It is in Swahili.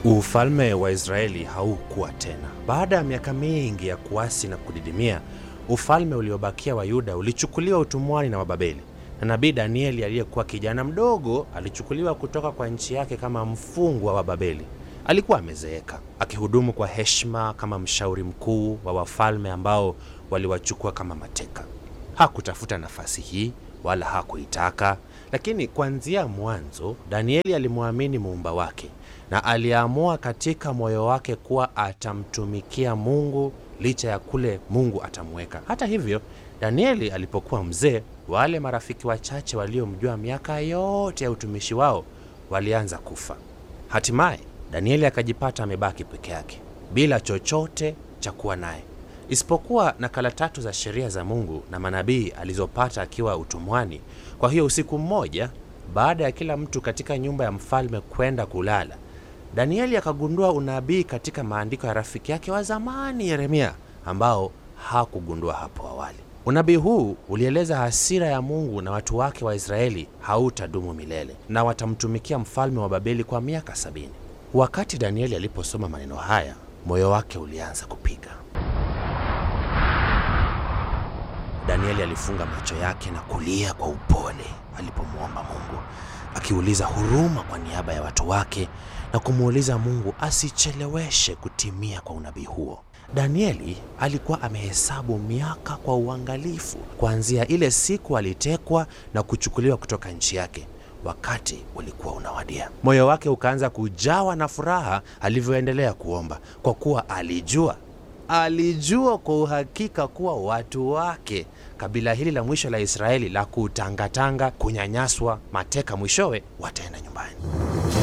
Ufalme wa Israeli haukuwa tena. Baada ya miaka mingi ya kuasi na kudidimia, ufalme uliobakia wa Yuda ulichukuliwa utumwani na Wababeli, na nabii Danieli aliyekuwa kijana mdogo alichukuliwa kutoka kwa nchi yake kama mfungwa wa Babeli. Alikuwa amezeeka, akihudumu kwa heshima kama mshauri mkuu wa wafalme ambao waliwachukua kama mateka. Hakutafuta nafasi hii wala hakuitaka, lakini kuanzia mwanzo Danieli alimwamini muumba wake na aliamua katika moyo wake kuwa atamtumikia Mungu licha ya kule Mungu atamweka. Hata hivyo, Danieli alipokuwa mzee, wale marafiki wachache waliomjua miaka yote ya utumishi wao walianza kufa. Hatimaye Danieli akajipata amebaki peke yake bila chochote cha kuwa naye isipokuwa nakala tatu za sheria za Mungu na manabii alizopata akiwa utumwani. Kwa hiyo usiku mmoja, baada ya kila mtu katika nyumba ya mfalme kwenda kulala, Danieli akagundua unabii katika maandiko ya rafiki yake wa zamani Yeremia, ambao hakugundua hapo awali. Unabii huu ulieleza hasira ya Mungu na watu wake wa Israeli hautadumu milele na watamtumikia mfalme wa Babeli kwa miaka sabini. Wakati Danieli aliposoma maneno haya, moyo wake ulianza kupiga. Danieli alifunga macho yake na kulia kwa upole alipomwomba Mungu, akiuliza huruma kwa niaba ya watu wake na kumuuliza Mungu asicheleweshe kutimia kwa unabii huo. Danieli alikuwa amehesabu miaka kwa uangalifu kuanzia ile siku alitekwa na kuchukuliwa kutoka nchi yake. Wakati ulikuwa unawadia, moyo wake ukaanza kujawa na furaha alivyoendelea kuomba, kwa kuwa alijua alijua kwa uhakika kuwa watu wake, kabila hili la mwisho la Israeli la kutangatanga, kunyanyaswa, mateka, mwishowe wataenda nyumbani.